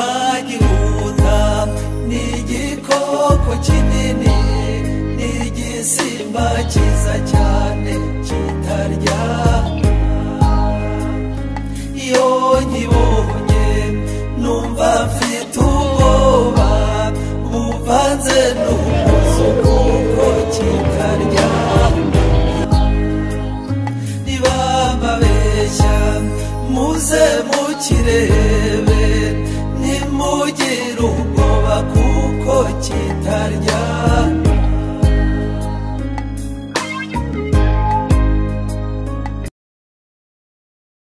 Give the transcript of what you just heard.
twagihuta ni igikoko kinini ni igisimba cyiza cyane kitarya iyo nkibonye numva mfite ubwoba buvanze n'ubuzo kuko kikarya niba mbabeshya muze mukirebe ntimugire ubwoba kuko kitarya